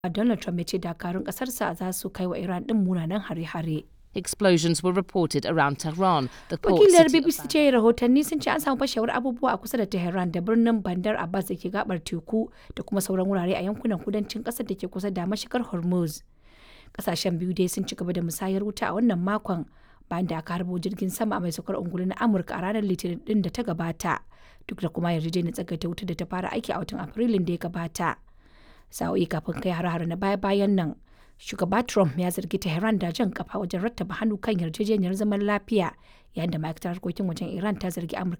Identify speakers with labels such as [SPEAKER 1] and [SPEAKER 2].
[SPEAKER 1] Donald Trump ya ce dakarun ƙasarsa za su kai wa Iran ɗin munanan hare-hare.
[SPEAKER 2] Explosions were reported around Tehran, the port
[SPEAKER 1] Wakilar
[SPEAKER 2] city of
[SPEAKER 1] BBC ce rahotanni sun ce an samu fashewar abubuwa a kusa da Tehran da birnin Bandar Abbas da ke gabar teku da kuma sauran wurare a yankunan kudancin ƙasar da ke kusa da mashigar Hormuz. Ƙasashen biyu dai sun ci gaba da musayar wuta a wannan makon bayan da aka harbo jirgin sama mai saukar ungulu na Amurka a ranar Litinin din da ta gabata. Duk da kuma yarjejeniyar tsagaita wuta da ta fara aiki a watan Afrilun da ya gabata. Sa'o'i kafin kai har-har na baya-bayan nan, shugaba Trump ya zargi Tehran da jan kafa wajen rattaba hannu kan yarjejeniyar zaman lafiya yayin da ma'aikatar harkokin wajen Iran ta zargi Amurka